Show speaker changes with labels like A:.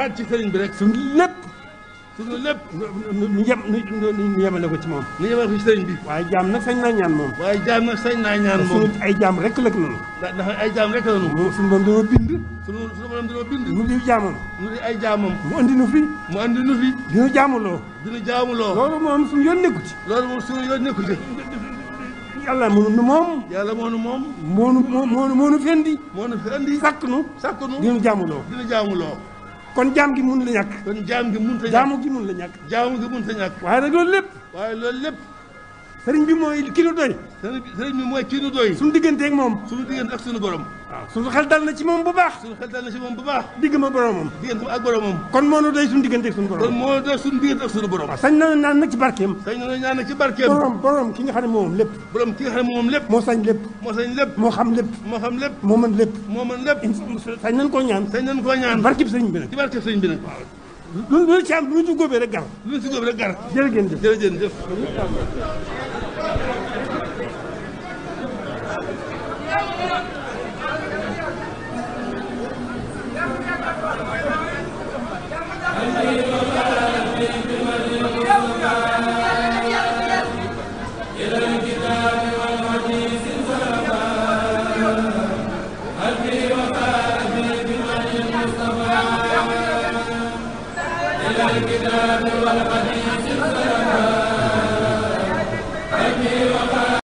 A: waat ci sëriñ bi rek
B: suñ lépp
A: suñu lépp
B: nu nu yem nu nu yemale ko ci moom
A: ni yemal ko ci sëriñ bi
B: waaye jaam nag sañ naa ñaan moom
A: waaye jaam nag sañ naa ñaan moom
B: suñu ay jaam rek lëkk noonu
A: ndax ndax ay jaam rek la nu
B: moom suñu borom dañoo bind
A: sunu sunu borom dañoo bind
B: nu di jaamam
A: nu di ay jaamam
B: mu andi nu fi
A: mu andi nu fi
B: di nu jaamuloo
A: dinu jaamuloo
B: loolu moom suñu yoon nekku ci
A: loolu moom suñu yoon nekku ci
B: yàlla mënu nu moom
A: yàlla moo nu moom
B: moonu moonu moonu fendi
A: moo nu fi andi
B: sàkk nu
A: sàkk nu
B: di nu jaamuloo
A: dinu jaamuloo
B: kon jaam gi mun la ñàkk
A: kon jaam gi mun ta ñàkk
B: jaamu gi mun la ñàkk
A: jaamu gi mun ta ñàkk
B: waaye nag loolu lépp
A: waaye loolu lépp
B: sëriñ bi mooy ki nu doy
A: sëriñ bi sëriñ bi mooy kii nu doy
B: suñu digganteeg moom
A: suñu diggante ak suñu borom
B: waaw suñu xel dal na ci moom bu baax
A: suñu xel dal na si moom bu baax
B: digg ma boromam
A: diggante ak boromam
B: kon moo nu doy suñu digganteeg suñu
A: kon
B: borom
A: moo doy suñu diggante ak suñu borom
B: waaw sañ na naan nag ci barkeem
A: sañ na ñaan nag ci barkeem
B: borom borom ki nga xam ne moom lépp
A: borom ki nga xam ne moom lépp
B: moo sañ lépp
A: moo sañ lépp
B: moo xam lépp
A: moo xam lépp
B: moo mën lépp
A: moo mën lépp
B: sañ nañ koo ñaan
A: sañ nañ koo ñaan
B: barkib sëriñ bi nag
A: ci barke sëriñ bi nag
B: lu lu ci am lu ñu ci góobee rek gar
A: lu ñu si góob rek gar
B: jërë ngeen jëf
A: jërëjëf